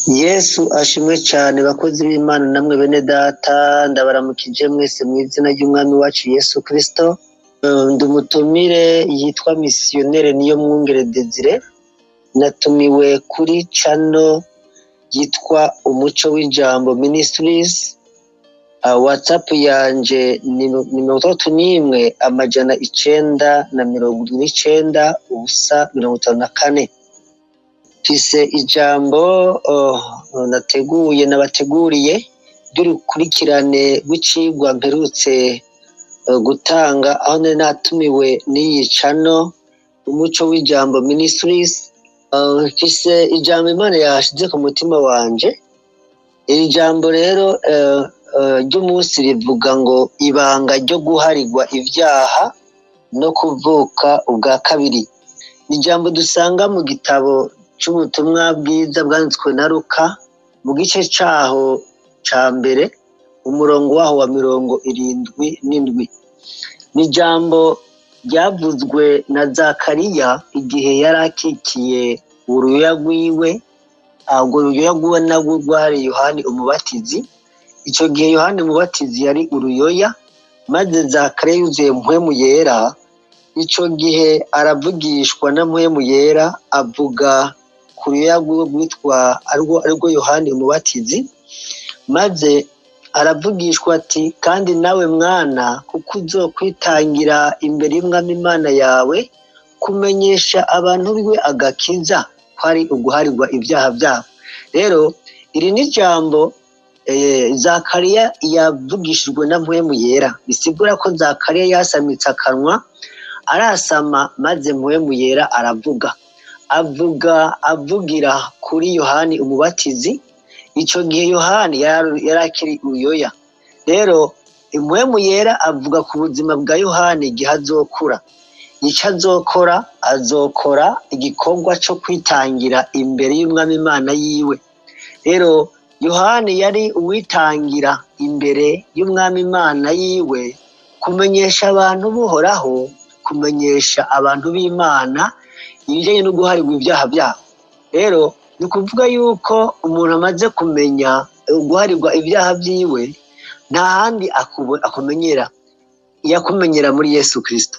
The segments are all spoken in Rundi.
yesu ashimwe cyane bakozi b'imana namwe bene data ndabaramukije mwese mu izina ry'umwami wacu yesu kirisito ndi umutumire yitwa misiyonere niyo mwungere desire natumiwe kuri cano yitwa umuco w'ijambo minisitirizi watsapu yanje ni mirongo itandatu n'imwe amajana icenda na mirongo irindwi n'icenda ubusa mirongo itanu na kane mfise ijambo nateguye nabateguriye ry'urukurikirane rw'icigwa mperutse gutanga aho nari natumiwe n'iyi cano umuco w'ijambo minisitirizi mfise ijambo imana yashize ku mutima wanje iri jambo rero ry'umunsi rivuga ngo ibanga ryo guharirwa ibyaha no kuvuka ubwa kabiri ni ijambo dusanga mu gitabo cy'ubutumwa bwiza bwanditswe na ruka mu gice cyaho cya mbere umurongo waho wa mirongo irindwi n'indwi ni ijambo ryavuzwe na zakariya igihe yari akikiye uruyoya rwiwe urwo ruyoya rwiwe narwo rwari yohani umubatizi icyo gihe yohani umubatizi yari uruyoya maze zakariya yuzuye mpwemu yera icyo gihe aravugishwa na mpwemu yera avuga ku ruyoya rwiwe rwitwa arwo yohani umubatizi maze aravugishwa ati kandi nawe mwana kuko uzokwitangira imbere y'umwami imana yawe kumenyesha abantu biwe agakiza ko ari uguharirwa ibyaha byabo rero iri ni ijambo zakariya yavugishijwe na mpwemu yera bisigura ko zakariya yasamitse akanwa arasama maze mpwemu yera aravuga avuga avugira kuri yohani umubatizi icyo gihe yohani yari akiri uruyoya rero impwemu yera avuga ku buzima bwa yohani igihe azokura icyo azokora azokora igikorwa cyo kwitangira imbere y'umwami imana yiwe rero yohani yari uwitangira imbere y'umwami imana yiwe kumenyesha abantu buhoraho kumenyesha abantu b'imana ibijyanye no guharirwa ibyaha byabo rero ni ukuvuga yuko umuntu amaze kumenya guharirwa ibyaha byiwe nta handi akumenyera yakumenyera muri yesu kirisito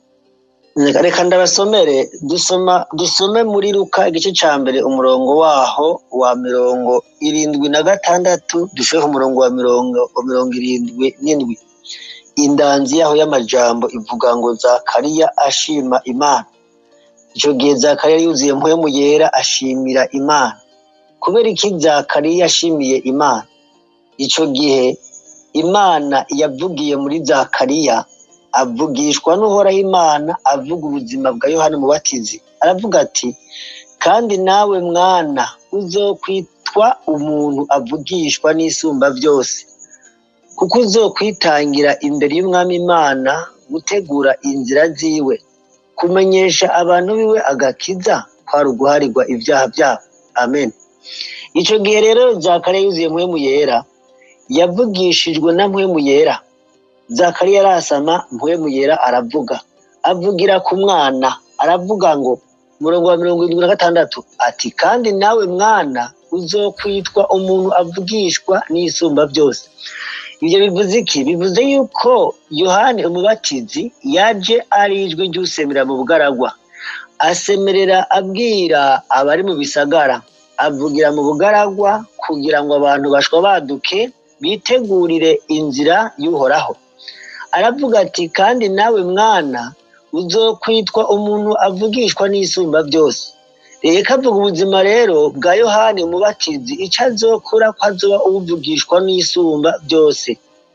reka ndabasomere dusoma dusome muri ruka igice cya mbere umurongo waho wa mirongo irindwi na gatandatu dusheho umurongo wa mirongo wa mirongo irindwi n'indwi indanzi yaho y'amajambo ivuga ngo zakariya ashima imana icyo gihe zakariya yuzuye mpwemu yera ashimira imana kubera iki zakariya yashimiye imana icyo gihe imana yavugiye muri zakariya avugishwa n'uhoraho imana avuga ubuzima bwa yohani mubatizi aravuga ati kandi nawe mwana uzokwitwa umuntu avugishwa n'isumba byose kuko uzokwitangira imbere y'umwami imana gutegura inzira ziwe kumenyesha abantu biwe agakiza kwari uguharirwa ibyaha byabo amen icyo gihe rero zakariya yuzuye mpwemu yera yavugishijwe na mpwemu yera zakariya arasama mpwemu yera aravuga avugira ku mwana aravuga ngo umurongo wa mirongo irindwi na gatandatu ati kandi nawe mwana uzokwitwa umuntu avugishwa n'isumba byose ibyo bivuze iki bivuze yuko yohani umubatizi yaje ari ijwi ry'usemera mu bugaragwa asemerera abwira abari mu bisagara avugira mu bugaragwa kugira ngo abantu bashwa baduke bitegurire inzira y'uhoraho aravuga ati kandi nawe mwana uzokwitwa umuntu avugishwa n'isumba byose reka avuga ubuzima rero bwa yohani umubatizi icyo azokora ko azoba ubuvugishwa n'isumba byose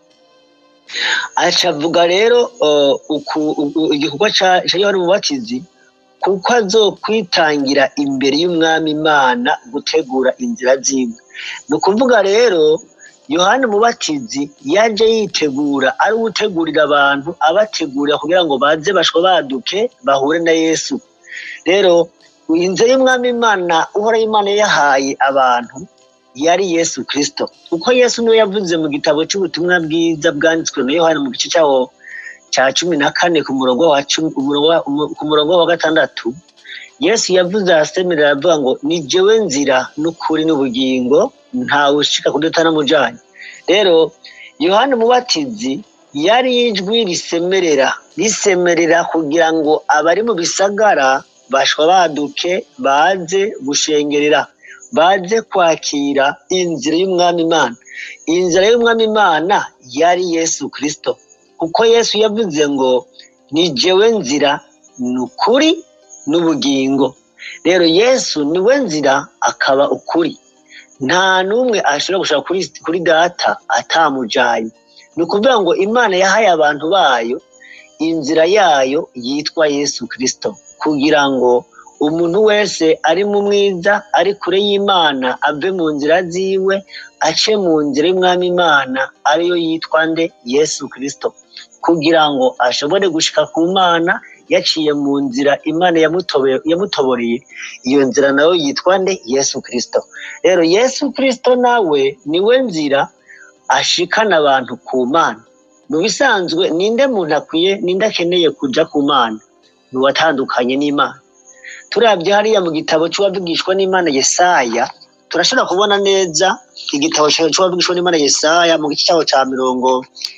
acavuga rero igikorwa cya yohani umubatizi kuko azokwitangira imbere y'umwami imana gutegura inzira ziwe ni ukuvuga rero yohani umubatizi yaje yitegura ari ugutegurira abantu abategurira kugira ngo baze bashwa baduke bahure na yesu rero inzira y'umwami imana uhoraho imana yahaye abantu yari yesu kirisito kuko yesu niwe yavuze mu gitabo cy'ubutumwa bwiza bwanditswe na yohani mu gice cyawo cya cumi na kane ku murongo wa gatandatu yesu yavuze arasemerera aravuga ngo ni jewe nzira n'ukuri n'ubugingo ntawe ushika kudata n'amujanye rero yohani umubatizi yari ijwi risemerera risemerera kugira ngo abari mu bisagara bashwa baduke baze gushengerera baze kwakira inzira y'umwami imana inzira y'umwami imana yari yesu kirisito kuko yesu yavuze ngo ni jewe nzira ni ukuri n'ubugingo rero yesu niwe nzira akaba ukuri nta n'umwe ashobora gushaka kuri, kuri data atamujanye ni ukuvuga ngo imana yahaye abantu bayo inzira yayo yitwa yesu kirisito kugira ngo umuntu wese ari mu mwiza ari kure y'imana ave mu nzira ziwe ace mu nzira y'umwami imana ariyo yitwa nde yesu kirisito kugira ngo ashobore gushika ku mana yaciye mu nzira imana yamutobe- yamutoboreye iyo nzira nayo yitwa nde yesu kirisito rero yesu kirisito nawe niwe nzira ashikana abantu ku mana mu bisanzwe ninde muntu akwiye ninde akeneye kuja ku mana ni uwatandukanye n'imana turabye hariya mu gitabo cy'uwavugishwa n'imana yesaya turashobora kubona neza igitabo cy'uwavugishwa n'imana yesaya mu gice cyaho cya mirongo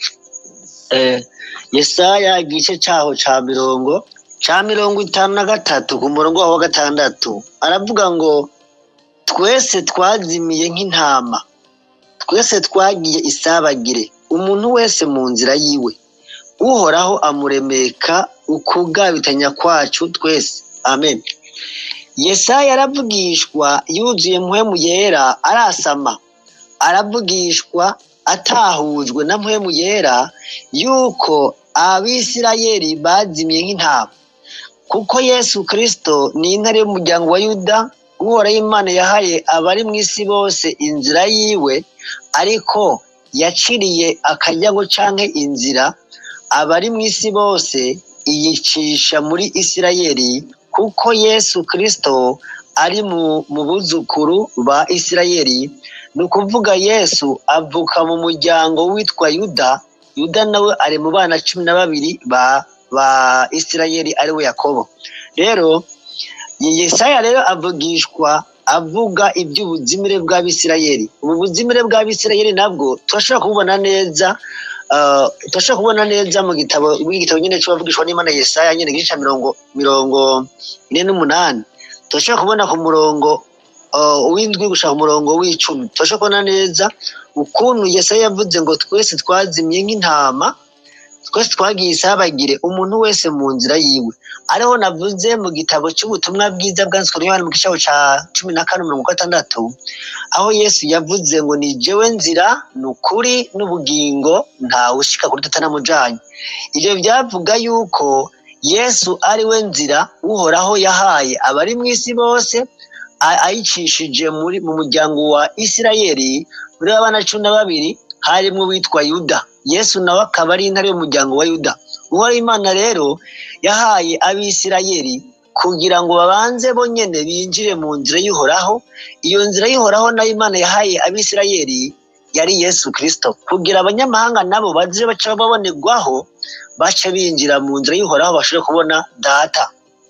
eh, yesaya igice cyaho cya mirongo cya mirongo itanu na gatatu ku murongo waho wa gatandatu aravuga ngo twese twazimiye nk'intama twese twagiye isabagire umuntu wese mu nzira yiwe uhoraho amuremeka ukugabitanya kwacu twese amen yesaya aravugishwa yuzuye mpwemu yera arasama aravugishwa atahujwe na mpwemu yera yuko abisirayeli bazimye nk'intama kuko yesu kirisito ni intare y'umuryango wa yuda uhoraho imana yahaye abari mu isi bose inzira yiwe ariko yaciriye akaryango canke inzira abari mu isi bose iyicisha muri isirayeli kuko yesu kirisito ari mu, mu buzukuru ba isirayeli ni ukuvuga yesu avuka mu muryango witwa yuda yuda nawe ari mu bana cumi na babiri ba ba isirayeli ari we yakobo rero yesaya rero avugishwa avuga iby'ubuzimire bw'abisirayeli ubu buzimire bw'abisirayeli nabwo turashobora kububona neza uh, turashobora kubona neza mu gitabo igitabo nyine cy'abavugishwa n'imana yesaya nyine igice cya mirongo mirongo ine n'umunani turashobora kubona ku murongo uh, w'indwi gushaka umurongo w'icumi turashobora kubona neza ukuntu yesaya yavuze ngo twese twazimye nk'intama twese twagiye isabagire umuntu wese mu nzira yiwe ariho navuze mu gitabo cy'ubutumwa bwiza bwanditswe n'Yohana mu gice cya cumi na kane mirongo gatandatu aho yesu yavuze ngo ni jewe nzira ni ukuri n'ubugingo ntawe ushika kuri data namujanye ibyo byavuga yuko yesu ari we nzira uhoraho yahaye abari mu isi bose a- ayicishije muri mu muryango wa isirayeli muri abana cumi na babiri harimo uwitwa yuda yesu nawe akaba ari intare y'umuryango wa yuda uhoraho imana rero yahaye abisirayeli kugira ngo babanze bonyene binjire mu nzira y'uhoraho iyo nzira y'uhoraho nayo imana yahaye abisirayeli yari yesu kirisito kugira abanyamahanga nabo baje baca babonerwaho bace binjira mu nzira y'uhoraho bashobore kubona data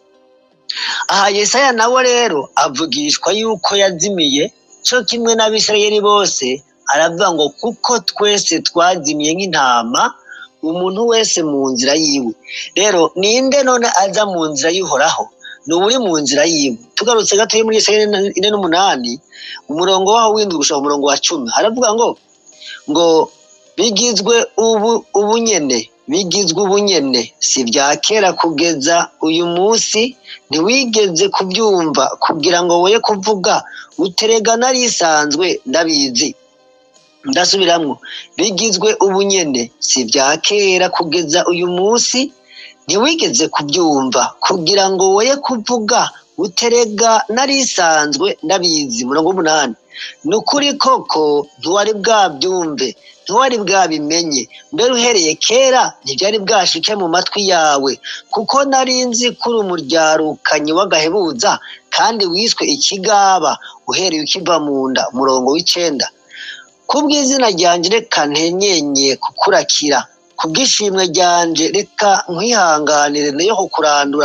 aha yesaya nawe rero avugishwa yuko yazimiye cyo kimwe n'abisirayeli bose aravuga ngo kuko twese twazimiye nk'intama umuntu wese mu nzira yiwe rero ninde none aza mu nzira y'uhoraho ni uri mu nzira yiwe tugarutse gatoya muri yesaya ine n'umunani umurongo waho w'indwi gushaka umurongo wa cumi haravuga ngo ngo bigizwe ubu ubunyene bigizwe ubunyene si bya kera kugeza uyu munsi ntiwigeze kubyumva kugira ngo woye kuvuga uterega narisanzwe ndabizi ndasubiramwo bigizwe ubunyene si bya kera kugeza uyu munsi ntiwigeze kubyumva kugira ngo woye kuvuga uterega narisanzwe ndabizi murongo w'umunani ni ukuri koko ntiwari bwabyumve ntiwari bwabimenye mbere uhereye kera ntibyari bwashike mu matwi yawe kuko nari nzi kuri umuryarukanyi w'agahebuza kandi wiswe ikigaba uhereye ukiva mu nda umurongo w'icenda kubw'izina ryanje reka ntenyenye kukurakira kubw'ishimwe ryanje reka nkwihanganire nayo kukurandura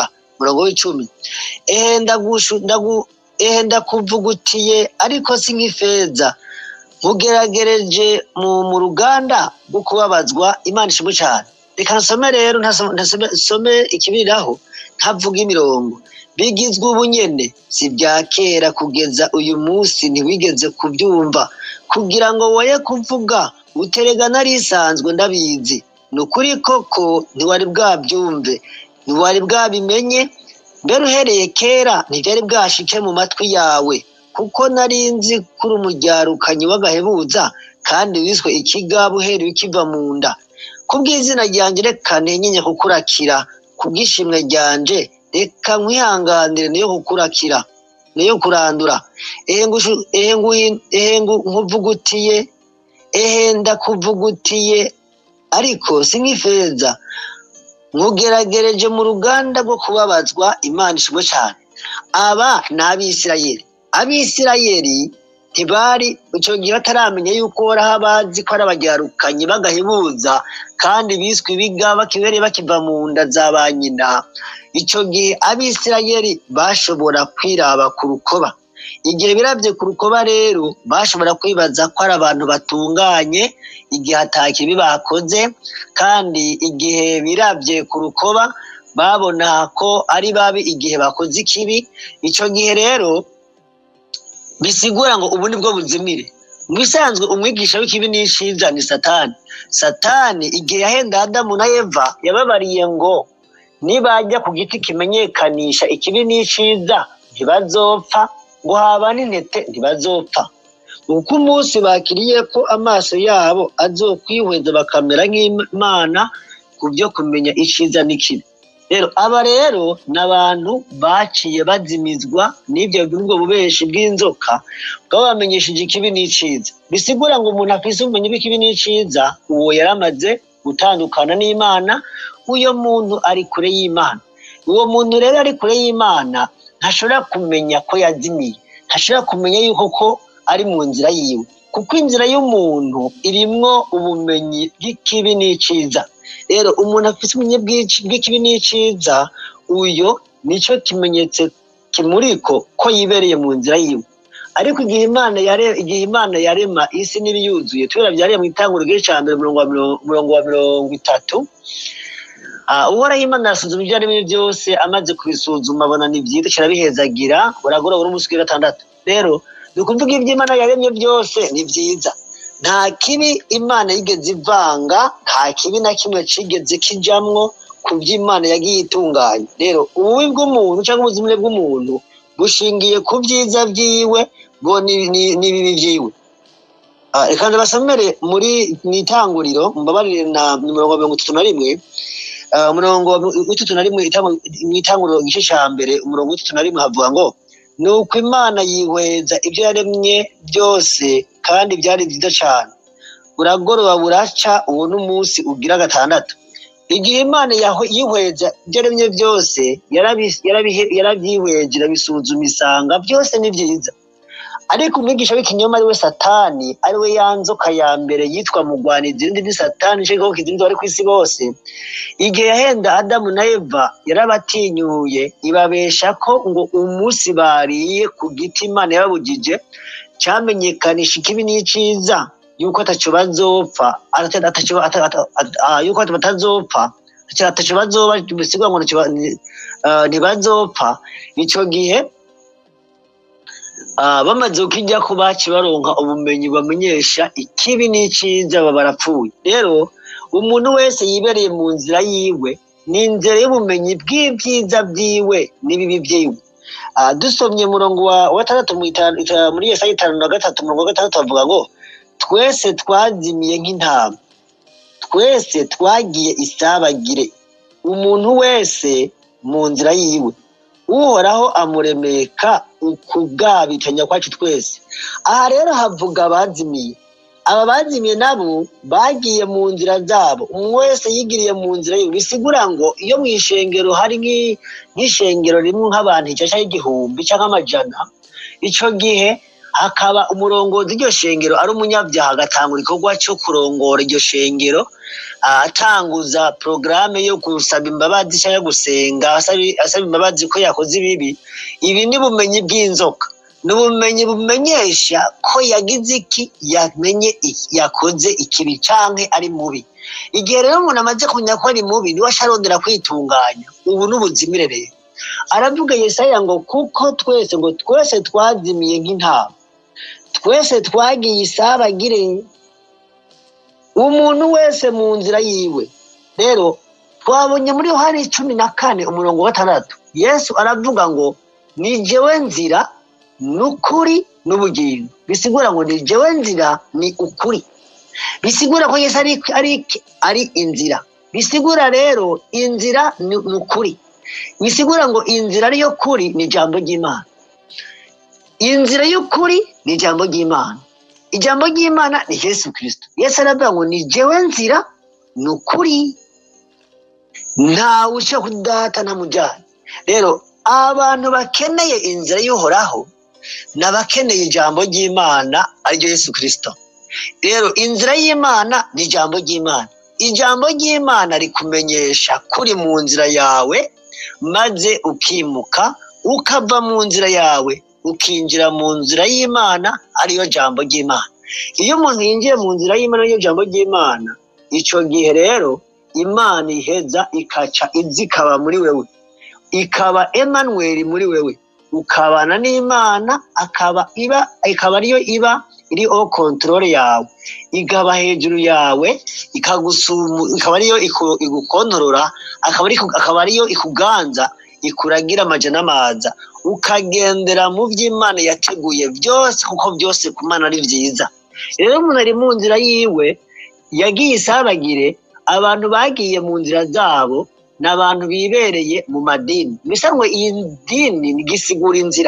umurongo w'icumi ehe ndagushu ndagu ehe ndakuvugutiye ariko si nk'ifeza nkugeragereje mu mu ruganda rwo kubabazwa imana ishimwe cyane reka nsome rero ntasome ntasome- nsome ikibiriraho ntavuga imirongo bigizwe ubunyene si bya kera kugeza uyu munsi ntiwigeze kubyumva kugira ngo woye kuvuga uterega narisanzwe ndabizi ni ukuri koko ntiwari bwabyumve ntiwari bwabimenye mbere uhereye kera ntibyari bwashike mu matwi yawe kuko nari nzi kuri umujyarukanyi w'agahebuza kandi wiswe ikigaba uhereye ukiva mu nda kubw'izina ryanjye reka ntenyenye kukurakira kubw'ishimwe ryanje reka nkwihanganire niyo kukurakira niyo kurandura ehe ngushu- ehe nguhi- ehe ngu- nkuvugutiye ehe ndakuvugutiye ariko si nk'ifeza nkugeragereje mu ruganda rwo kubabazwa imana ishimwe cyane aba ni abisirayeli abisirayeli ntibari icyo gihe bataramenya yuko uhoraho abazi ko ari abajyarukanyi bagahebuza kandi biswe ibiga bakibereye bakiva mu nda za ba nyina icyo gihe abisirayeli bashobora kwiraba ku rukoba igihe birabye ku rukoba rero bashobora kwibaza ko ari abantu batunganye igihe atakibi bakoze kandi igihe birabye ku rukoba babona ko ari babi igihe bakoze ikibi icyo gihe rero bisigura ngo ubu ni bwo buzimire mu bisanzwe umwigisha w'ikibi n'ishiza ni satani satani igihe yahenda adamu na eva yababariye ngo nibajya ku giti kimenyekanisha ikibi n'ishiza ntibazopfa ngo haba n'intete ntibazopfa uko umunsi bakiriye ko amaso yabo azokwihweza bakamera nk'imana ku byo kumenya icyiza n'ikibi rero aba rero ni abantu baciye bazimizwa n'ibyo ubwo bubeshi bw'inzoka bwaba bamenyesheje ikibi n'icyiza bisigura ngo umuntu afise ubumenyi bw'ikibi n'icyiza uwo yaramaze gutandukana n'imana uyo muntu ari kure y'imana uwo muntu rero ari kure y'imana ntashobora kumenya ko yazimiye ntashobora kumenya yuko ko ari mu nzira yiwe kuko inzira y'umuntu irimwo ubumenyi bw'ikibi n'icyiza rero umuntu afite ubumenyi bw'ici- bw'ikibi n'icyiza uyo nicyo kimenyetso kimuriko ko yibereye mu nzira yiwe ariko igihe imana yare igihe imana yarema isi n'ibiyuzuye tubera byariye mu itanguro ry'icya mbere umurongo wa mirongo umurongo wa mirongo itatu Ah, uhoraho imana arasuzuma ibyo arimo byose amaze kubisuzuma abona ni byiza kirabihezagira buragoroba n'umunsi wa gatandatu rero ni ukuvuga ibyo imana yaremye byose ni byiza nta kibi imana yigeze ivanga nta kibi na kimwe kigeze kijamwo ku byo imana yagiye itunganya rero ububi bw'umuntu cyangwa ubuzimire bw'umuntu bushingiye ku byiza byiwe bwo ni- ni- n'ibibi byiwe Ah, reka ndabasomere muri mu itanguriro mbabarire na mirongo mirongo itatu na rimwe Ah, umurongo w'itatu na rimwe itangu- mu itanguriro igice cya mbere umurongo w'itatu na rimwe havuga ngo ni uko imana yihweza ibyo yaremye byose kandi byari byiza cyane buragoroba buraca uwo n'umunsi ugira gatandatu igihe imana yaho- yihweza ibyo yaremye byose yarabi- yarabihe- yarabyihweje irabisuzuma isanga byose ni byiza ariko umwigisha w'ikinyoma ari we satani ari we ya nzoka ya mbere yitwa mugwanizi irindi ni satani nicyo gikoko kizindi bari ku isi bose igihe yahenda adamu na eva yarabatinyuye ibabesha ko ngo umunsi bariye ku giti imana yababujije cyamenyekanisha ikibi n'icyiza yuko ataco bazopfa ata- ataco- ata- ata- ata- ah, yuko batazopfa ata- ataco bazoba bisigura ngo ntaco ba- ni- ah, ntibazopfa ico gihe Ah, bamaze kukijya ko baci baronka ubumenyi bamenyesha ikibi n'icyiza baba barapfuye rero umuntu wese yibereye mu nzira yiwe ni inzira y'ubumenyi bw'ibyiza byiwe n'ibibi byiwe Ah, dusomye umurongo wa wa gatandatu mu itanu- ita- muri yesaya itanu na gatatu umurongo wa gatandatu bavuga ngo twese twazimiye nk'intama twese twagiye isabagire umuntu wese mu nzira yiwe uhoraho amuremeka ukubwabitanya kwacu twese aha rero havuga abazimiye aba bazimiye nabo bagiye mu nzira zabo umwe wese yigiriye mu nzira ye bisigura ngo iyo mu ishengero hari nk'i- nk'ishengero rimwe nk'abantu icyasha y'igihumbi cyangwa amajana icyo gihe hakaba umurongozi iryo shengero ari umunyabyaha agatanga igikorwa cyo kurongora iryo shengero atanguza porogaramu yo gusaba imbabazi cyangwa gusenga asaba imbabazi ko yakoze ibibi ibi ni bumenyi bw'inzoka ni ubumenyi bumenyesha ko yagize iki yamenye yakoze ikibi cyangwa ari mubi igihe rero umuntu amaze kumenya ko ari mubi niwe asharondera kwitunganya ubu n'ubuzimire rero aravuga yesaya ngo kuko twese ngo twese twazimiye nk'intama twese twagiye isabagire umuntu wese mu nzira yiwe rero twabonye muri yohani cumi na kane umurongo wa gatandatu yesu aravuga ngo ni jewe nzira n'ukuri n'ubugingo bisigura ngo ni jewe nzira ni ukuri bisigura ko yesu ari ari ari inzira bisigura rero inzira ni ukuri bisigura ngo inzira ariyo kuri ni ijambo ry'imana inzira y'ukuri ni ijambo ry'imana ijambo ry'imana ni yesu kirisito yesu aravuga ngo ni jewe nzira ni ukuri ntawe uca kudata na mujyane rero abantu bakeneye inzira y'uhoraho ni abakeneye ijambo ry'imana ariryo yesu kirisito rero inzira y'imana ni ijambo ry'imana ijambo ry'imana rikumenyesha kuri mu nzira yawe maze ukimuka ukava mu nzira yawe ukinjira mu nzira y'imana ariyo jambo ry'imana iyo umuntu yinjiye mu nzira y'imana ariyo jambo ry'imana icyo gihe rero imana iheza ikaca izikaba muri wewe ikaba emanuweli muri wewe ukabana n'imana akaba iba ikaba ariyo iba iri o kontorore yawe ikaba hejuru yawe ikagusumu ikaba ariyo igukontorora akaba ariyo ikuganza ikuragira amaja n'amaza ukagendera mu by'imana yateguye byose kuko byose ku mana ari byiza rero umuntu ari mu nzira yiwe yagiye isabagire abantu bagiye mu nzira zabo ni abantu bibereye mu madini bisa ngo iyi dini gisigura inzira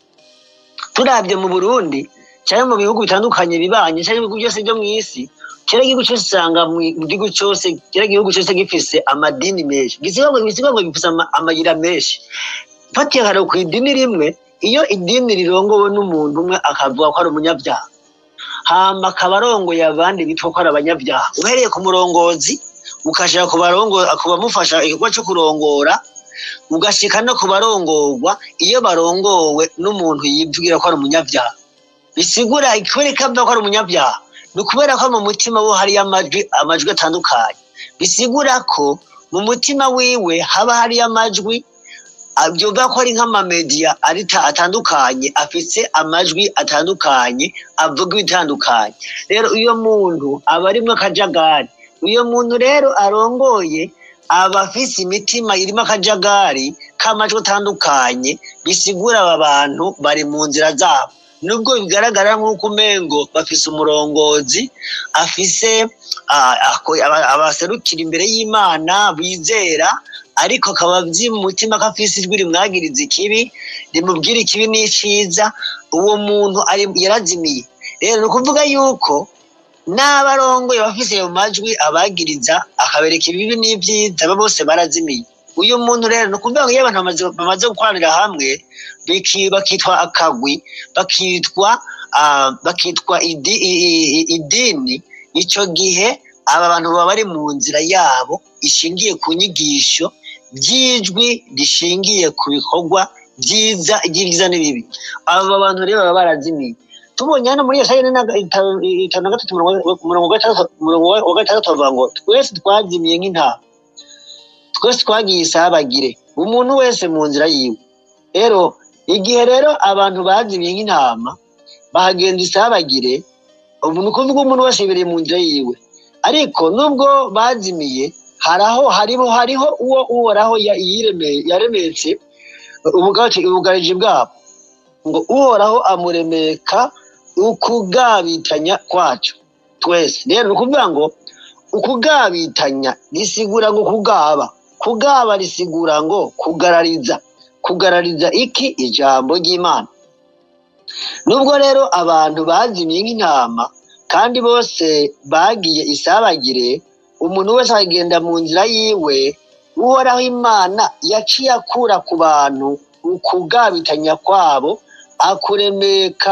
turabye mu burundi cyangwa mu bihugu bitandukanye bibanye cyangwa ibihugu byose byo mu isi kera igihugu cyose usanga mu gihugu cyose kera igihugu cyose gifise amadini menshi gisiga ngo gisiga ngo gifise amayira menshi fatiye hari ku idini rimwe iyo idini rirongowe n'umuntu umwe akavuga ko ari umunyabyaha hama akaba arongoye abandi bitwa ko ari abanyabyaha uhereye ku murongozi ukashaka ku bamufasha igikorwa cyo kurongora ugashyika no ku barongorwa iyo barongowe n'umuntu yivugira ko ari umunyabyaha bisigura ikwereka ko ari umunyabyaha ni ukubera ko mu mutima we hariyo amajwi amajwi atandukanye bisigura ko mu mutima wiwe haba hariyo amajwi byumva ko ari nk'amamediya atandukanye afite amajwi atandukanye avuga ibitandukanye rero uyo muntu aba arimo akajagari uyo muntu rero arongoye aba afise imitima irimo akajagari k'amajwi atandukanye bisigura aba bantu bari mu nzira zabo nubwo bigaragara nk'uko umengo bafise umurongozi afise abaserukira imbere y'imana bizera ariko akaba azi mu mutima ko afise ijwi rimwagiriza ikibi rimubwira ikibi n'icyiza uwo muntu yarazimiye rero ni ukuvuga yuko n'abarongoye bafise ayo majwi abagiriza akabereka ibibi n'ibyiza aba bose barazimiye uyu muntu rero ni ukuvuga ngo iyo abantu bamaze gukoranira hamwe bakitwa akagwi bakitwa bakitwa idini icyo gihe aba bantu baba bari mu nzira yabo ishingiye ku nyigisho by'ijwi rishingiye ku bikorwa byiza ibyiza n'ibibi aba bantu rero baba barazimiye tubonye hano muri iyo sayine itanu na gatatu umurongo wa gatandatu bavuga ngo twese twazimiye nk'intama twese twagiye isabagire umuntu wese mu nzira yiwe rero igihe rero abantu bazimiye nk'intama bahagenda isabagire ubu ni ukuvuga umuntu wese yibereye mu nzira yiwe ariko nubwo bazimiye haraho hariho hariho uwo uhoraho yaremetse ubugariji bwabo ngo uhoraho amuremeka ukugabitanya kwacu twese rero ni ukuvuga ngo ukugabitanya risigura ngo kugaba kugaba risigura ngo kugarariza kugarariza iki ijambo ry'imana nubwo rero abantu bazimiye nk'intama kandi bose bagiye isabagire umuntu wese akagenda mu nzira yiwe uhoraho imana yaciye akura ku bantu ukugabitanya kwabo akuremeka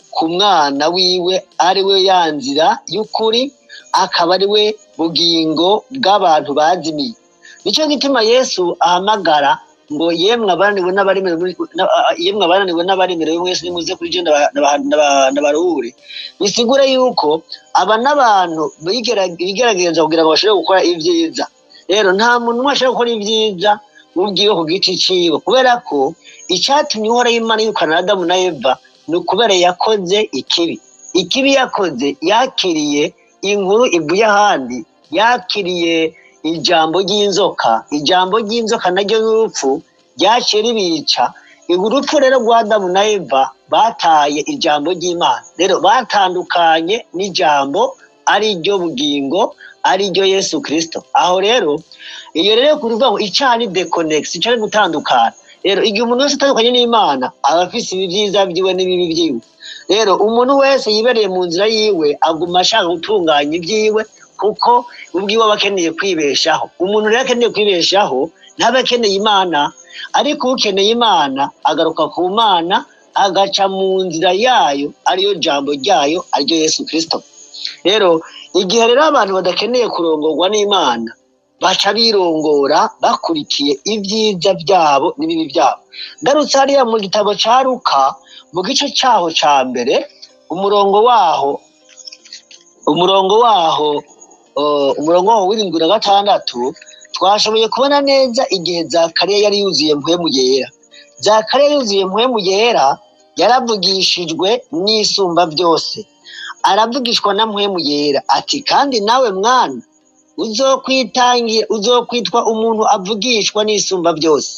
ku mwana wiwe ari we ya nzira y'ukuri akaba ari we bugingo bw'abantu bazimiye nicyo gituma yesu ahamagara ngo yemwe abananiwe n'abaremerewe yemwe abananiwe n'abaremerewe mwese nimuze kuri je ndabaruhure bisigura yuko aba n'abantu bigerageza kugira ngo bashobore gukora ibyiza rero nta muntu umwe ashobora gukora ibyiza ubwiwe ku giti ciwe kubera ko icyatumye uhora y'imana yirukana adamu na eva ni ukubera yakoze ikibi ikibi yakoze yakiriye inkuru ivuye ahandi yakiriye ijambo ry'inzoka ijambo ry'inzoka naryo n'urupfu ryaciye ribica urupfu rero rwa adamu na eva bataye ijambo ry'imana rero batandukanye n'ijambo ari ryo bugingo ari ryo yesu kirisito aho rero iyo rero kuvuga ngo icyaha ni dekonegisi icyaha ni gutandukana rero igihe umuntu wese atandukanye n'imana aba afite ibyiza byiwe n'ibibi byiwe rero umuntu wese yibereye mu nzira yiwe aguma ashaka gutunganya ibyiwe kuko ubwiwe aba akeneye kwibeshaho umuntu rero akeneye kwibeshaho ntaba akeneye imana ariko ukeneye imana agaruka ku mana agaca mu nzira yayo ariyo jambo ryayo ariryo yesu kirisito rero igihe rero abantu badakeneye kurongorwa n'imana baca birongora bakurikiye ibyiza byabo n'ibibi byabo ngarutse hariya mu gitabo cya ruka mu gice cyaho cya mbere umurongo waho umurongo waho umurongo waho w'irindwi na gatandatu twashoboye kubona neza igihe zakariya yari yuzuye mpwemu yera zakariya yuzuye mpwemu yera yaravugishijwe n'isumba byose aravugishwa na mpwemu yera ati kandi nawe mwana uzokwitangira uzokwitwa umuntu avugishwa n'isumba byose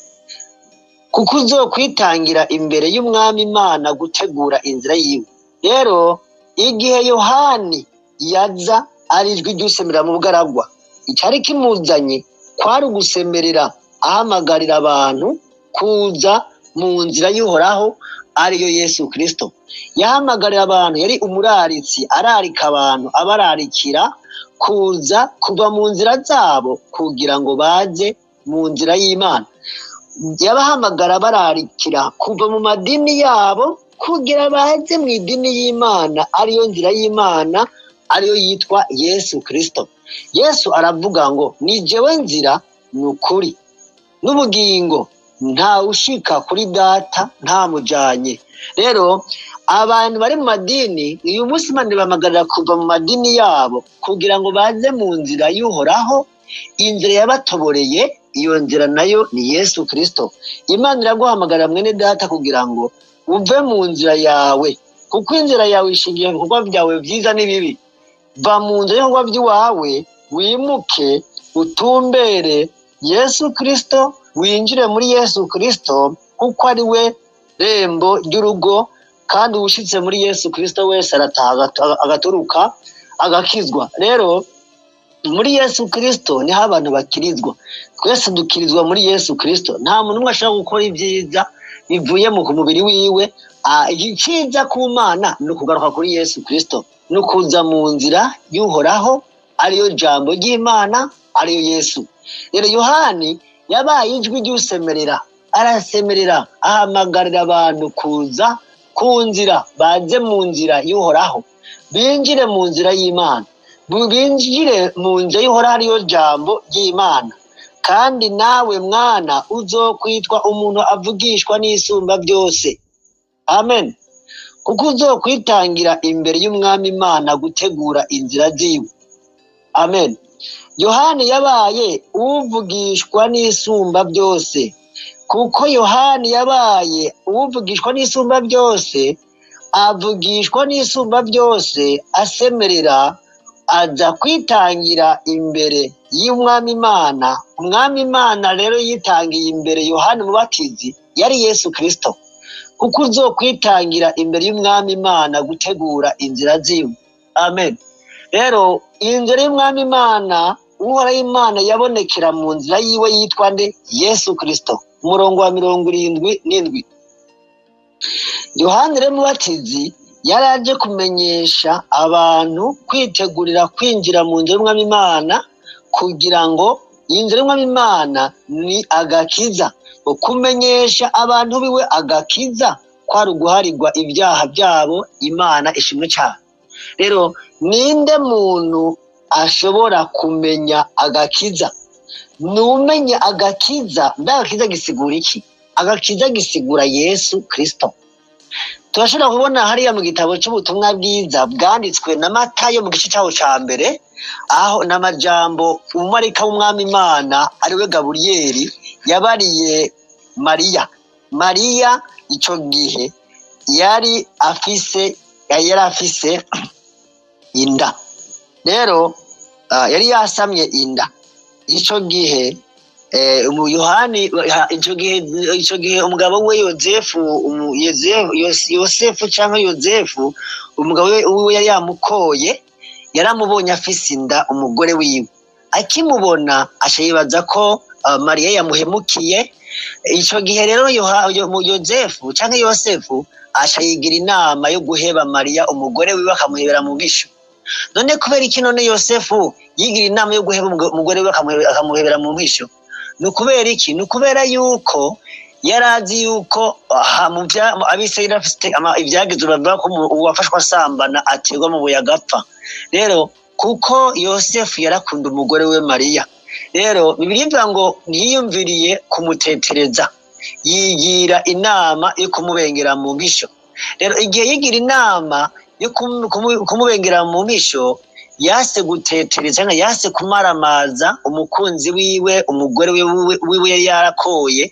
kuko uzokwitangira imbere y'umwami imana gutegura inzira yiwe rero igihe yohani yaza ari ijwi ry'usemera mu bugaragwa icyari kimuzanye kwari ugusemerera ahamagarira abantu kuza mu nzira y'uhoraho ariyo yesu kirisito yahamagarira abantu yari umuraritsi ararika abantu abararikira kuza kuva mu nzira zabo kugira ngo baze mu nzira y'imana yabahamagara bararikira kuva mu madini yabo kugira baze mu idini y'imana ariyo nzira y'imana ariyo yitwa yesu kirisito yesu aravuga ngo ni jewe nzira ni ukuri n'ubugingo nta ushika kuri data nta mujanye rero abantu bari mu madini uyu munsi imana ibamagarira kuva mu madini yabo kugira ngo baze mu nzira y'uhoraho inzira yabatoboreye iyo nzira nayo ni yesu kirisito imana iraguhamagara mwene data kugira ngo uve mu nzira yawe kuko inzira yawe ishingiye ku bikorwa byawe byiza n'ibibi va mu nzira y'ibikorwa by'iwawe wimuke utumbere yesu kirisito winjire muri yesu kirisito kuko ari we rembo ry'urugo kandi uwushyitse muri yesu kirisito wese arataha agaturuka agakizwa rero muri yesu kirisito niho abantu bakirizwa twese dukirizwa muri yesu kirisito nta muntu umwe ashobora gukora ibyiza bivuye mu mubiri wiwe icyiza ku mana ni ukugaruka kuri yesu kirisito ni ukuza mu nzira y'uhoraho ariyo jambo ry'imana ariyo yesu rero yohani yabaye ijwi ry'usemerera arasemerera ahamagarira abantu kuza ku nzira baze mu nzira y'uhoraho binjire mu nzira y'imana binjire mu nzira y'uhoraho ariyo jambo ry'imana kandi nawe mwana uzokwitwa umuntu avugishwa n'isumba byose amen kuko uzokwitangira imbere y'umwami imana gutegura inzira ziwe amen yohani yabaye uvugishwa n'isumba byose kuko yohani yabaye uvugishwa n'isumba byose avugishwa n'isumba byose asemerera aza kwitangira imbere y'umwami imana umwami imana rero yitangiye imbere yohani mubatizi yari yesu kirisito kuko uzokwitangira imbere y'umwami imana gutegura inzira ziwe amen rero iyi nzira y'umwami imana uhoraho imana yabonekera mu nzira yiwe yitwa nde yesu kirisito umurongo wa mirongo irindwi n'indwi yohani rero mubatizi yari aje kumenyesha abantu kwitegurira kwinjira mu nzira y'umwami imana kugira ngo iyi nzira y'umwami imana ni agakiza kumenyesha abantu biwe agakiza kwari uguharirwa ibyaha byabo imana ishimwe cyane rero ninde muntu ashobora kumenya agakiza numenya agakiza mbe agakiza gisigura iki agakiza gisigura yesu kirisito turashobora kubona hariya mu gitabo cy'ubutumwa bwiza bwanditswe na matayo mu gice cyaho cya mbere aho n'amajambo umumarika w'umwami imana ariwe gaburiyeri yabariye mariya mariya icyo gihe yari afise yari afise inda rero yari yasamye inda icyo gihe yohani icyo gihe icyo gihe umugabo we yozefu yosefu cyangwa yozefu umugabo we yari yamukoye yaramubonye afise inda umugore wiwe akimubona yibaza ko mariya yamuhemukiye icyo gihe rero yozefu cyangwa yosefu yigira inama yo guheba mariya umugore wiwe akamuhebera mu bwishu none kubera iki none yosefu yigira inama yo guheba umugore we akamuhebera mu bwishu ni ukubera iki ni ukubera yuko yari azi yuko abisirayeli bafite ibyagize bavuga ko uwafashwe asambana aterwa mu buye agapfa rero kuko yosefu yarakunda umugore we mariya rero bivuga ngo ntiyiyumviriye kumutetereza yigira inama yo kumubengera mu mpisho rero igihe yigira inama yo kumubengera mu mpisho yase gutetereza yase kumaramaza umukunzi wiwe umugore wiwe yari yarakoye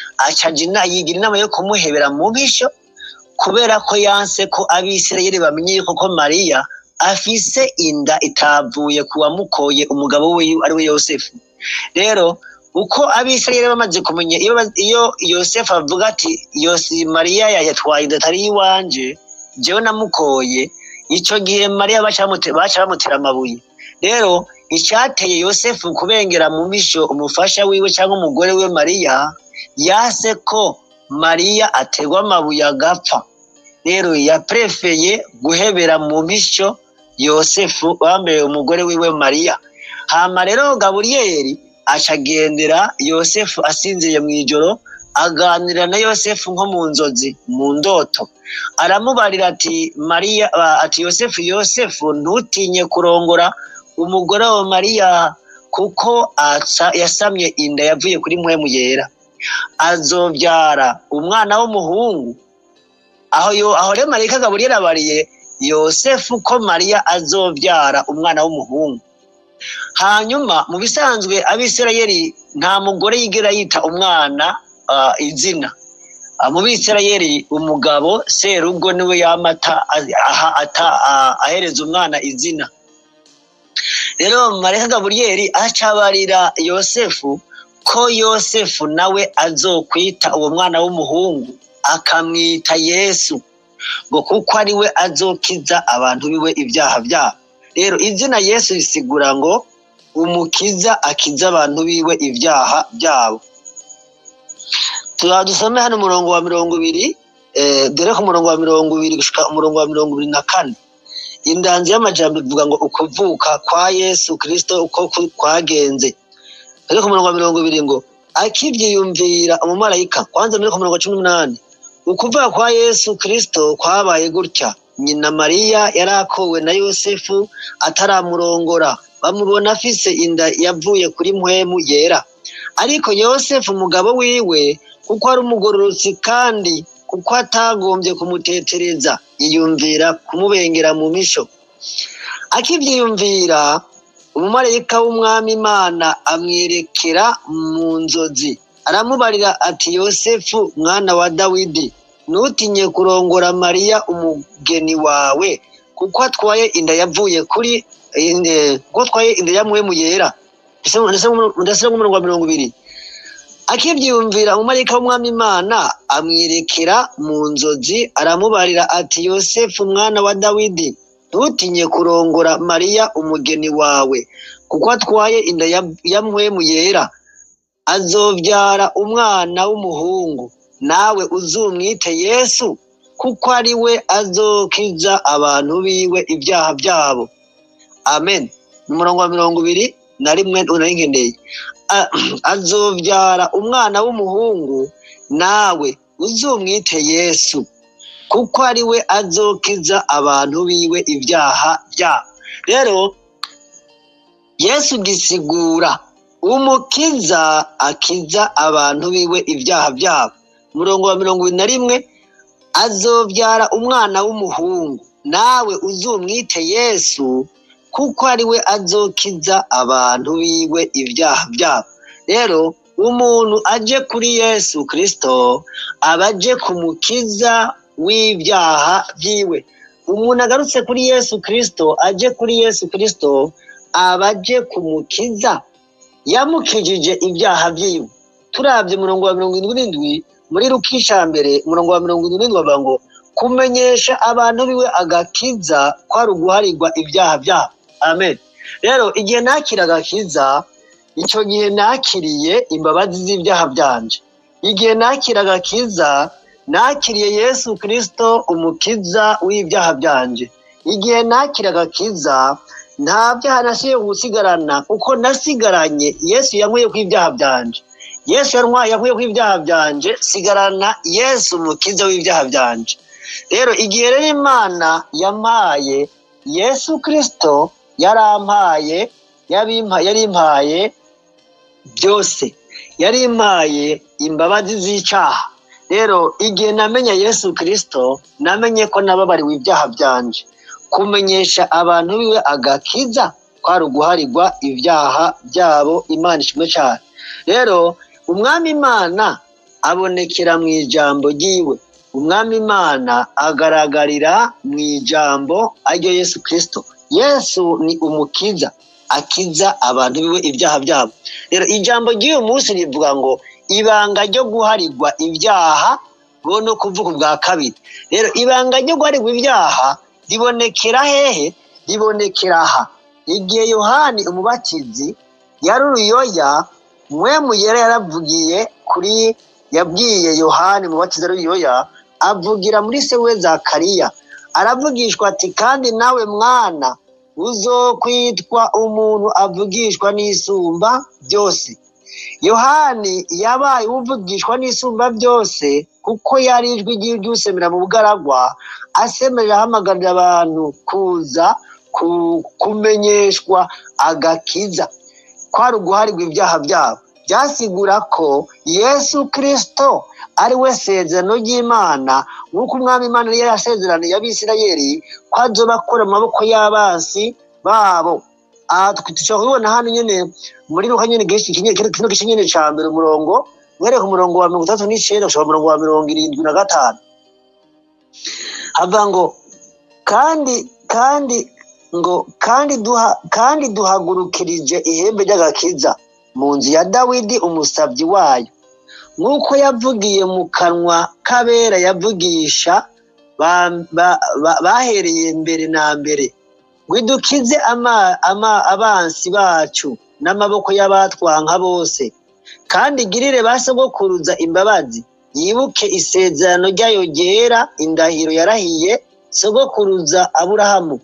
yigira inama yo kumuhebera mu mpisho kubera ko yanse ko abisirayeli bamenye yuko ko mariya afise inda itavuye ku wamukoye umugabo we ari we yosefu rero uko abisirayeli bamaze kumenya iyo yosefu avuga ati yosi mariya yatwaye inda atari iwanje jewe namukoye icyo gihe mariya baca bamutera amabuye rero icyateye yosefu kubengera mu misho umufasha wiwe cyangwa umugore we mariya yase ko mariya aterwa amabuye agapfa rero yaprefeye guhebera mu misho yosefu wambaye umugore wiwe mariya hama rero gaburiyeri acagendera yosefu asinziye mu ijoro aganira na yosefu nko mu nzozi mu ndoto aramubarira ati mariya ati yosefu yosefu ntutinye kurongora umugore wa mariya kuko yasamye inda yavuye kuri mpwemu yera azobyara umwana w'umuhungu aho aho rero marika gaburiyeri abariye yosefu ko mariya azobyara umwana w'umuhungu hanyuma mu bisanzwe abisirayeli nta mugore yigera yita umwana izina mu bisirayeli umugabo serugo niwe yamata ahereza umwana izina rero mareka gaburiyeri acabarira yosefu ko yosefu nawe azokwita uwo mwana w'umuhungu akamwita yesu ngo kuko ari we azokiza abantu biwe ibyaha byabo rero izina yesu risigura ngo umukiza akiza abantu biwe ibyaha byabo dusome hano umurongo wa mirongo ibiri dore ku murongo wa mirongo ibiri gushika umurongo wa mirongo ibiri na kane indanzi y'amajambo ivuga ngo ukuvuka kwa yesu kirisito uko kwagenze dore ku murongo wa mirongo ibiri ngo akibyiyumvira umumarayika kwanza muri ku murongo wa cumi n'umunani ukuvuka kwa yesu kirisito kwabaye gutya nyina mariya yari akowe na yosefu ataramurongora bamubona afise inda yavuye kuri mpwemu yera ariko yosefu umugabo wiwe kuko ari umugororotsi kandi kuko atagombye kumutetereza yiyumvira kumubengera mu misho akibyiyumvira umumarayika w'umwami imana amwerekera mu nzozi aramubarira ati yosefu mwana wa dawidi ntutinye kurongora mariya umugeni wawe kuko atwaye inda yavuye kuri kuko atwaye inda ya mwemu yera ndetse nk'umurongo wa mirongo ibiri akibyiyumvira umumarayika w'umwami imana amwerekera mu nzozi aramubarira ati yosefu mwana wa dawidi ntutinye kurongora mariya umugeni wawe kuko atwaye inda ya mwemu yera azobyara umwana w'umuhungu nawe uzumwite yesu kuko ari we azokiza abantu biwe ibyaha byabo amen umurongo wa mirongo ibiri na rimwe unaringendeye azobyara umwana w'umuhungu nawe uzumwite yesu kuko ari we azokiza abantu biwe ibyaha byabo rero yesu gisigura umukiza akiza abantu biwe ibyaha byabo umurongo wa mirongo ibiri na rimwe azobyara umwana w'umuhungu nawe uzumwite yesu kuko ari we azokiza abantu biwe ibyaha byabo rero umuntu aje kuri yesu kirisito aba aje kumukiza w'ibyaha byiwe umuntu agarutse kuri yesu kirisito aje kuri yesu kirisito aba aje kumukiza yamukijije ibyaha byiwe turabye umurongo wa mirongo irindwi n'indwi muri rukisha mbere umurongo wa mirongo irindwi n'indwi bavuga ngo kumenyesha abantu biwe agakiza kwari uguharirwa ibyaha byabo amen rero igihe nakira agakiza icyo gihe nakiriye imbabazi z'ibyaha byanje igihe nakira agakiza nakiriye yesu kirisito umukiza w'ibyaha byanje igihe nakira agakiza nta byaha nasiye gusigarana kuko nasigaranye yesu yankuye ku ibyaha byanje yesu yankuye ku ibyaha byanje sigarana yesu umukiza w'ibyaha byanje rero igihe rero imana yampaye yesu kirisito yarampaye yarimpaye byose yarimpaye imbabazi z'icyaha rero igihe namenya yesu kirisito namenye ko nababariwe ibyaha byanje kumenyesha abantu biwe agakiza kwari uguharirwa ibyaha byabo imana ishimwe cyane rero umwami imana abonekera mu ijambo ry'iwe umwami imana agaragarira mu ijambo ariryo yesu kirisito yesu ni umukiza akiza abantu biwe ibyaha byabo rero ijambo ry'uyu munsi rivuga ngo ibanga ryo guharirwa ibyaha bo no kuvuga ubwa kabiri rero ibanga ryo guharirwa ibyaha ribonekera hehe ribonekera aha igihe yohani umubatizi yari uruyoya mwemu yera yaravugiye kuri yabwiye yohani umubatizi ari uruyoya avugira muri se we zakariya aravugishwa ati kandi nawe mwana uzokwitwa umuntu avugishwa n'isumba byose yohani yabaye uvugishwa n'isumba byose kuko yari ijwi ry'usemera mu bugaragwa asemerera ahamagarira abantu kuza kumenyeshwa agakiza kwari uguharirwa ibyaha byabo byasigura ko yesu kirisito ari we sezerano ry'imana nk'uko umwami imana yari yasezeraniye abisirayeri ko azoba akora mu maboko y'abansi babo aha dushobora kubibona hano nyine muri ruka nyine kino gice nyine cya mbere umurongo mwereka umurongo wa mirongo itandatu n'icyenda ushobora umurongo wa mirongo irindwi na gatanu hava ngo kandi kandi ngo kandi duha kandi duhagurukirije ihembe ry'agakiza mu nzu ya dawidi umusabyi wayo nk'uko yavugiye mu kanwa k'abera yavugisha bahereye mbere na mbere ngo idukize abansi bacu n'amaboko y'abatwanka bose kandi igirire ba sogokuruza imbabazi yibuke isezerano ryayo ryera indahiro yarahiye sogokuruza aburahamu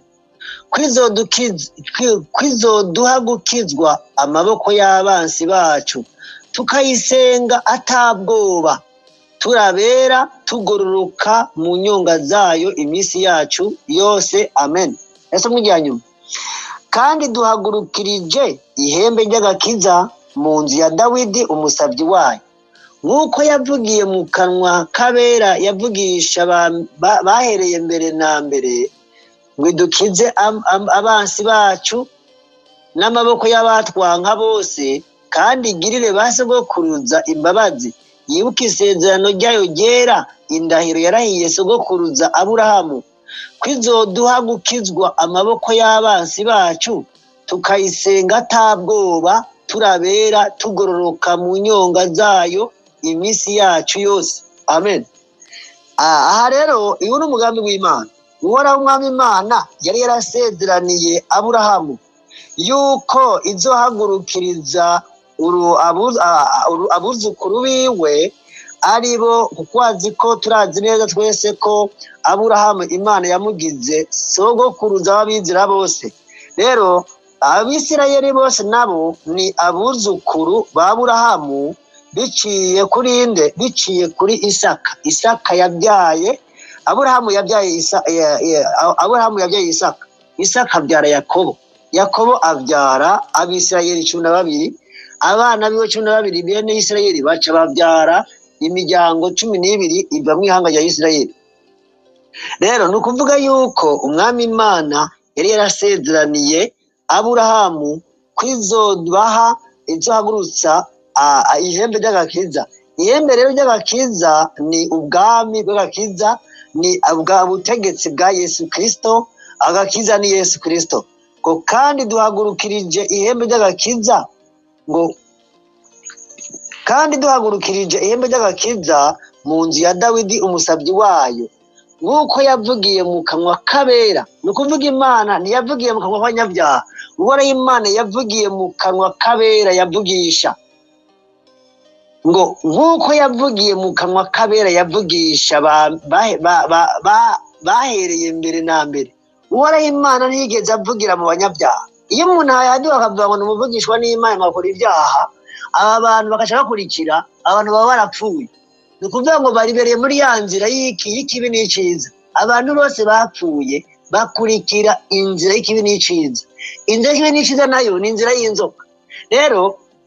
kwizoduha gukizwa amaboko y'abansi bacu tukayisenga atabwoba turabera tugororoka mu nyonga zayo iminsi yacu yose amen ese mw'ijya nyuma kandi duhagurukirije ihembe ry'agakiza mu nzu ya dawidi umusabyi wayo nk'uko yavugiye mu kanwa k'abera yavugisha bahereye mbere na mbere ngo idukize abansi bacu n'amaboko y'abatwanka bose kandi igirire ba sogokuruza imbabazi yibuke isezerano ryayo ryera indahiro yarahiye sogokuruza aburahamu kwizoduha gukizwa amaboko y'abansi bacu tukayisenga atabwoba turabera tugororoka mu nyonga zayo iminsi yacu yose amen aha rero uyu ni umugambi w'imana uhoraho umwami imana yari yarasezeraniye aburahamu yuko izohagurukiriza abuzukuru biwe ari bo kuko azi ko turazi neza twese ko aburahamu imana yamugize sogokuruza w'abizira bose rero abisirayeli bose nabo ni abuzukuru ba aburahamu biciye kuri inde biciye kuri isaka isaka yabyaye aburahamu yabyaye isa ya- ya- aburahamu yabyaye isaka isaka abyara yakobo yakobo abyara abisirayeli cumi na babiri abana biwe cumi na babiri bene isirayeli baca babyara imiryango cumi n'ibiri iva mu ihanga rya isirayeli rero ni ukuvuga yuko umwami imana yari yarasezeraniye aburahamu ko izobaha izohagurutsa ah, ah, ihembe ry'agakiza ihembe rero ry'agakiza ni ubwami bw'agakiza ni bwa butegetsi bwa yesu kirisito agakiza ni yesu kirisito ngo kandi duhagurukirije ihembe ry'agakiza ngo kandi duhagurukirije ihembe ry'agakiza mu nzu ya dawidi umusabyi wayo nk'uko yavugiye mu kanwa k'abera ni ukuvuga imana ntiyavugiye mu kanwa k'abanyabyaha uhoraho imana yavugiye mu kanwa k'abera yavugisha ngo nk'uko yavugiye mu kanwa k'abera yavugisha ba- ba- ba- ba- ba- bahereye mbere na mbere uhoraho imana ntiyigeze avugira mu banyabyaha iyo umuntu yaduha akavuga ngo ni umuvugishwa n'imana agakora ibyaha aba bantu bagaca bakurikira abantu baba barapfuye ni ukuvuga ngo baribereye muri ya nzira y'iki y'ikibi n'icyiza abantu bose bapfuye bakurikira inzira y'ikibi n'icyiza inzira y'ikibi n'icyiza nayo ni inzira y'inzoka rero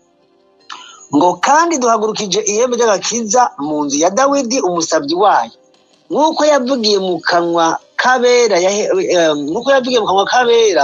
ngo kandi duhagurukije ihembe ry'agakiza mu nzu ya dawidi umusabyi wayo nk'uko yavugiye mu kanwa k'abera yahe- eh, nk'uko yavugiye mu kanwa k'abera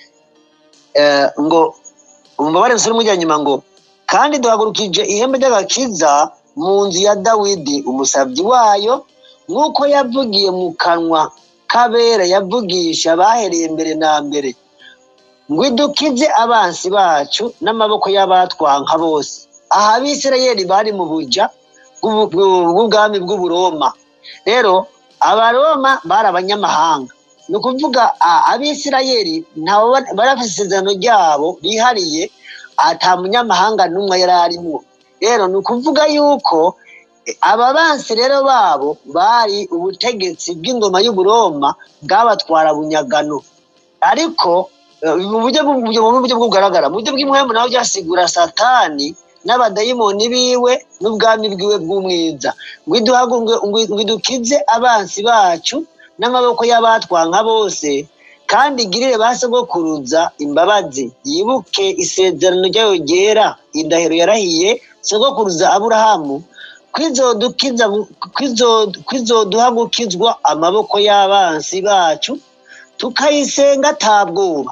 eh, ngo umubare musore mujya nyuma ngo kandi duhagurukije ihembe ry'agakiza mu nzu ya dawidi umusabyi wayo nk'uko yavugiye mu kanwa k'abera yavugisha bahereye mbere na mbere ngo idukize abansi bacu n'amaboko y'abatwanka bose aha abisirayeli bari mu buja bw'ubu- bw'u- bw'ubwami bw'uburoma rero abaroma bari abanyamahanga ni ukuvuga a- abisirayeli nabo ba- bari bafite isezerano ryabo bihariye ata munyamahanga n'umwe yari arimo rero ni ukuvuga yuko eh, aba bansi rero babo bari ubutegetsi bw'ingoma y'uburoma bwabatwara bunyagano ariko eh, mu buryo bw- mu buryo mu buryo bugaragara mu buryo bw'imwemu naho byasigura satani n'abadayimoni biwe n'ubwami bwiwe bw'umwiza ngo iduhagu- ngo- ngo- ngo idukize abansi bacu n'amaboko y'abatwanka bose kandi igirire ba sogokuruza imbabazi yibuke isezerano ryayo ryera indahiro yarahiye sogokuruza aburahamu kwizodukiza kwizo- kwizoduha gukizwa amaboko y'abansi bacu tukayisenga atabwoba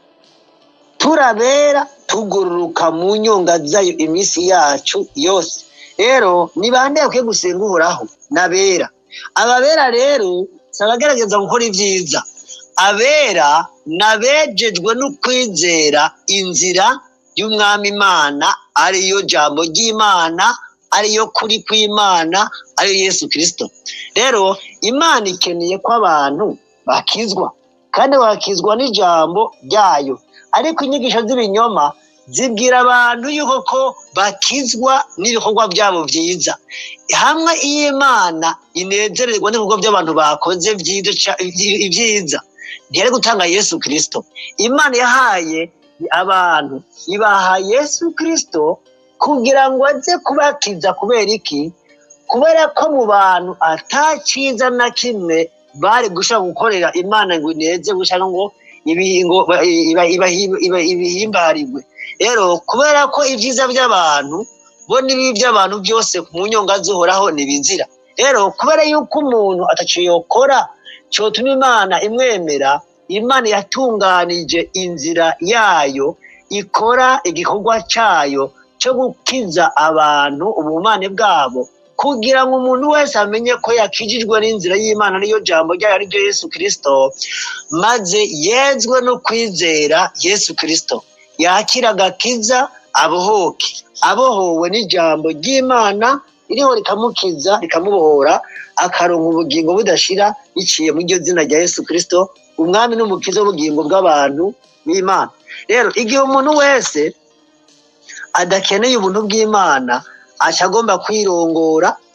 turabera tugororoka mu nyonga zayo iminsi yacu yose rero ni bande bakwiye gusenga uhoraho n'abera ababera rero si abagerageza gukora ibyiza abera n'abejejwe no kwizera inzira y'umwami imana ariyo jambo ry'imana ariyo kuri kw'imana ariyo yesu kirisito rero imana ikeneye ko abantu bakizwa kandi bakizwa n'ijambo ryayo ariko inyigisho z'ibinyoma zibwira abantu yuko ko bakizwa n'ibikorwa byabo byiza hamwe iyo imana inezererwa n'ibikorwa by'abantu bakoze byiza ca- ibyiza ntiyari gutanga yesu kirisito imana yahaye abantu ibaha yesu kirisito kugira ngo aze kubakiza kubera iki kubera ko mu bantu atakiza na kimwe bari gushobora gukorera imana ngo ineze gushaka ngo ibi- ngo ba- iba- iba- iba- ibihimbarirwe rero kubera ko ibyiza by'abantu bo n'ibibi by'abantu byose mu nyonga zihoraho ntibizira rero kubera yuko umuntu ataco yokora cyotuma imana imwemera imana yatunganije inzira yayo ikora igikorwa cyayo cyo gukiza abantu ubumane bwabo kugira ngo umuntu wese amenye ko yakijijwe n'inzira y'imana ariyo jambo ryayo ari ryo yesu kirisito maze yezwe no kwizera yesu kirisito yakira agakiza abohoke abohowe n'ijambo ry'imana ririho rikamukiza rikamubohora akaronka ubugingo budashira biciye mu iryo zina rya yesu kirisito umwami n'umukiza w'ubugingo bw'abantu b'imana rero igihe umuntu wese adakeneye ubuntu bw'imana aca agomba kwirongora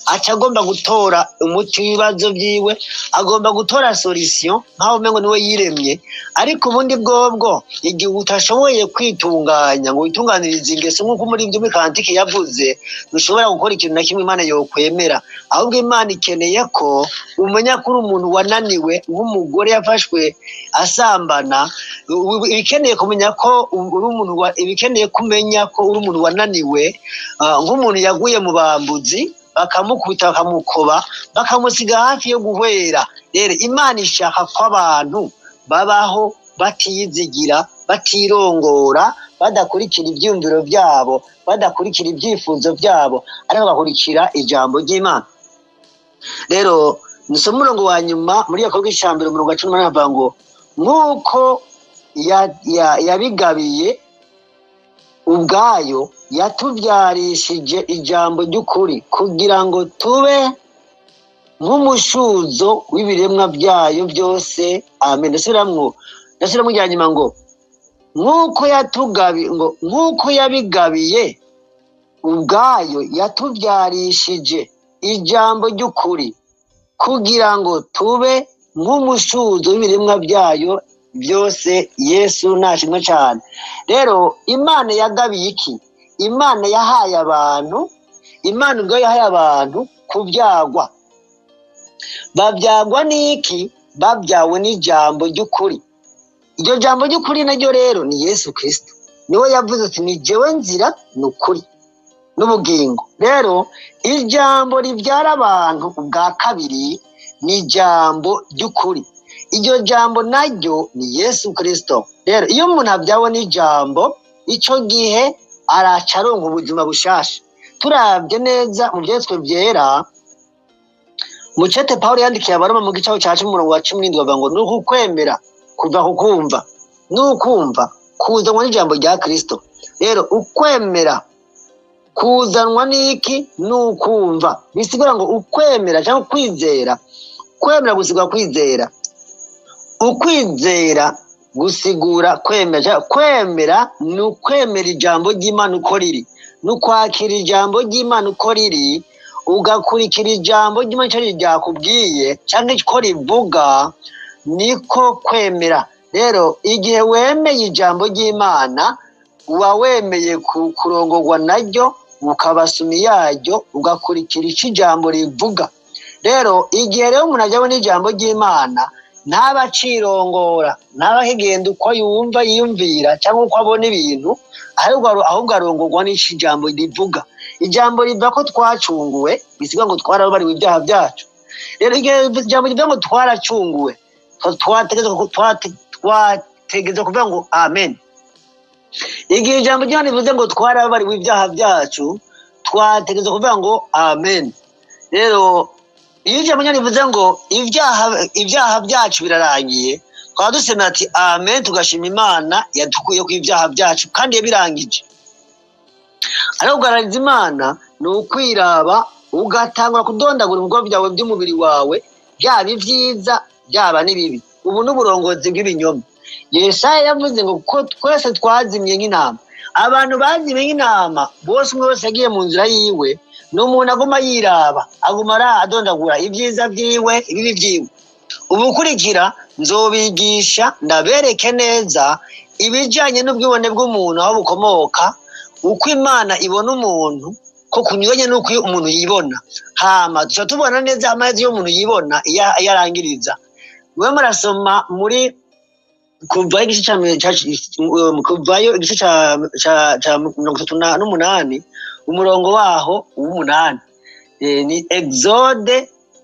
aca agomba gutora umuti w'ibibazo byiwe agomba gutora solution nkaho umengo niwe yiremye ariko ubundi bwobwo igihe utashoboye kwitunganya ngo witunganirize ingeso nk'uko muri ibyo mikantike yavuze ntushobora gukora ikintu na kimwe imana yokwemera ahubwo imana ikeneye ko umenya ko uri umuntu wananiwe nk'umugore yafashwe asambana ubu- ibikeneye kumenya ko uri umuntu wa- ibikeneye kumenya ko uri umuntu wananiwe ah, nk'umuntu yaguye mu bambuzi bakamukubita bakamukoba bakamusiga hafi yo guhwera rero imana ishaka ko abantu babaho batiyizigira batirongora badakurikira ibyumviro byabo badakurikira ibyifuzo byabo ariko bagakurikira ijambo ry'imana rero nisoma umurongo wa nyuma muri yakorwa icambere umurongo wa cumi n'umunani avuga ngo nk'uko ya- ya- yabigabiye ubwayo yatubyarishije ijambo ry'ukuri kugira ngo tube nk'umushuzo w'ibiremwa byayo byose amen ndasubiramwo ndasubiramwo rya nyuma ngo nk'uko yatugabi ngo nk'uko yabigabiye ubwayo yatubyarishije ijambo ry'ukuri kugira ngo tube nk'umushuzo w'ibiremwa byayo byose yesu nashimwe cyane rero imana yagabiye iki imana yahaye abantu imana ubwo yahaye abantu kubyagwa babyagwa n'iki babyawe n'ijambo ry'ukuri iryo jambo ry'ukuri naryo rero ni yesu kirisito niwe yavuze ati ni jyewe nzira ni ukuri n'ubugingo rero ijambo ribyara abantu ubwa kabiri ni ijambo ry'ukuri iryo jambo naryo ni yesu kirisito rero iyo umuntu abyawe n'ijambo icyo gihe araca aronka ubuzima bushasha turabye neza mu byetswe byera mucete paul yandikiye abaroma mu gicaho cya cumi umurongo wa cumi n'indwi bavuga ngo ni ukukwemera kuva ku kumva ni ukumva kuzanwa n'ijambo rya kirisito rero ukwemera kuzanwa n'iki ni ukumva bisigura ngo ukwemera cyangwa kwizera kwemera gusigura kwizera ukwizera gusigura kwemera cyangwa kwemera ni ukwemera ijambo ry'imana uko riri ni ukwakira ijambo ry'imana uko riri ugakurikira ijambo ry'imana icyo ryakubwiye cyangwa icyo rivuga niko kwemera rero igihe wemeye ijambo ry'imana uba wemeye ku- kurongorwa naryo ukabasumi yaryo ugakurikira icyo ijambo rivuga rero igihe rero umuntu ajyaho n'ijambo ry'imana ntaba acirongora ntaba akigenda uko yumva yiyumvira cyangwa uko abona ibintu ahubwo aro- ahubwo arongorwa n'icyo ijambo rivuga ijambo rivuga ko twacunguwe bisiga ngo twarababariwe ibyaha byacu rero igihe ijambo rivuga ngo twaracunguwe twa- twategetswe ku- twate- twategetswe kuvuga ngo amen igihe ijambo ry'imana rivuze ngo twarababariwe ibyaha byacu twategetswe kuvuga ngo amen rero iyo ijambo ry'imana rivuze ngo ibyaha ibyaha byacu birarangiye twaba dusemera ati amen tugashima imana yadukuye ku ibyaha byacu kandi yabirangije ariko kugaragariza imana ni ukwiraba ugatangura kudondagura ibikorwa byawe by'umubiri wawe byaba ibyiza byaba n'ibibi ubu ni uburongozi bw'ibinyoma yesaya yavuze ngo ko twese twazimye nk'intama abantu bazimye nk'intama bose umwe wese yagiye mu nzira yiwe ni umuntu aguma yiraba aguma ara- adondagura ibyiza byiwe ibibi byiwe ubukurikira nzobigisha ndabereke neza ibijyanye n'ubwibone bw'umuntu aho bukomoka uko imana ibona umuntu ko kunyuranye n'uko umuntu yibona hama duca tubona neza amazi y'umuntu yibona iyo iyo arangiriza mube murasoma muri kuvayo igice cya mi- cya- um, kuvayo igice cya cya- cya mirongo itatu na- n'umunani umurongo waho w'umunani Eh, ni exode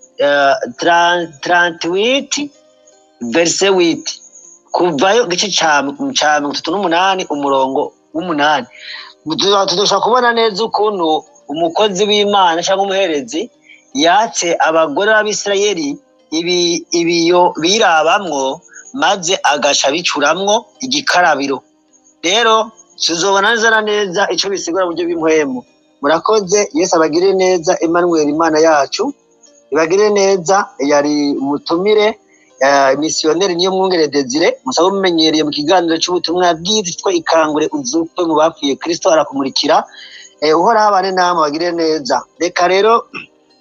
tarantiwiti verise witi kuvayo igice cya cya mirongo itatu n'umunani umurongo w'umunani tudashobora kubona neza ukuntu umukozi w'imana cyangwa umuherezi yatse abagore b'abisirayeli ibi ibiyo birabamwo maze agaca bicuramwo igikarabiro rero tuzobona neza na neza icyo bisigura mu buryo bw'impwemu murakoze yesu abagire neza emmanuel imana yacu ibagire neza yari umutumire eh, misiyoneri niyo mwungere desire musaba mumenyereye mu kiganiro cy'ubutumwa bwiza cyitwa ikangure uzukwe mu bapfuye kristo arakumurikira eh, uhoraho abane namwe bagire neza reka rero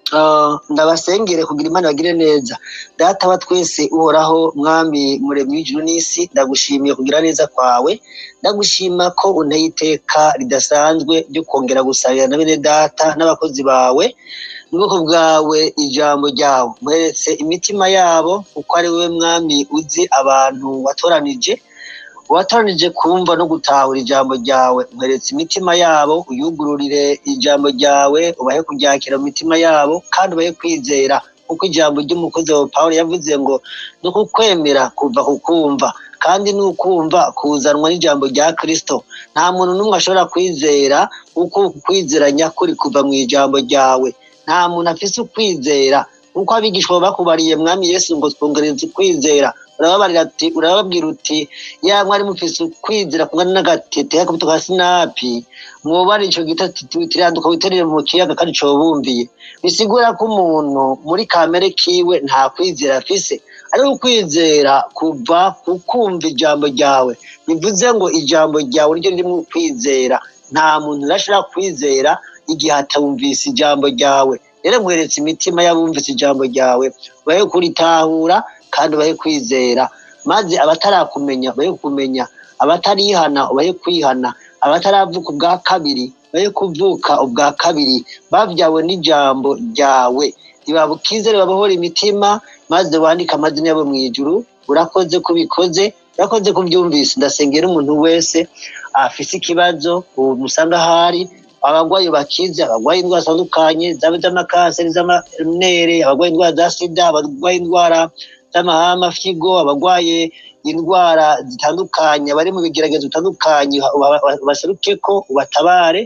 ndabasengere kugira imana bagire neza data wa twese uhoraho mwami muremyi w'ijuru n'isi ndagushimiye kugira neza kwawe ndagushima ko unteye iteka ridasanzwe ryo kongera gusabira na bene data n'abakozi bawe ubwoko bwawe ijambo ryawe mweretse imitima yabo kuko ari wowe mwami uzi abantu watoranije watoranije kumva no gutahura ijambo ryawe mweretse imitima yabo uyugururire ijambo ryawe ubahe kuryakira mu mitima yabo kandi ubahe kwizera kuko ijambo ry'umukozi wawe paul yavuze ngo ni ukukwemera kuva kukumva kandi ni ukumva kuzanwa n'ijambo rya kirisito nta muntu n'umwe ashobora kwizera kuko kwizera nyakuri kuva mu ijambo ryawe nta muntu afise ukwizera kuko abigishwa bakubariye mwami yesu ngo twongereze ukwizera urababarira ati urababwira uti ya mwari mufise ukwizera kungana n'agatete y'akabuto ka sinapi mwobara ico gita tiranduka witerere mu kiyaga kandi cobumviye bisigura ko umuntu muri kamere kiwe nta kwizera afise ariko ukwizera kuva kukumva ijambo ryawe bivuze ngo ijambo ryawe niryo ririmo kwizera nta muntu urashobora kwizera igihe atumvise ijambo ryawe rero mweretse imitima y'abumvise ijambo ryawe bahe kuritahura kandi bahe kwizera maze abatarakumenya bahe kumenya abatarihana bahe kwihana abataravuka ubwa kabiri bahe kuvuka ubwa kabiri babyawe n'ijambo ryawe ntibabukizere babohora imitima maze wandike amazina yabo mu ijuru urakoze kubikoze urakoze kubyumvise ndasengera umuntu wese afise ikibazo umusanga ahari abagwayi bakize abagwaye indwara zitandukanye zaba iz'amakanseri z'amanere abagwaye indwara za sida abagwaye indwara z'amahama figo abagwaye indwara zitandukanye bari mu bigeragezo bitandukanye baseruke ko ubatabare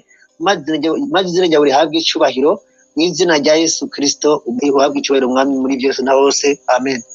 maze izina ryawe rihabwe icubahiro mu izina rya yesu kirisito uhabwe icubahiro umwami muri byose na bose amen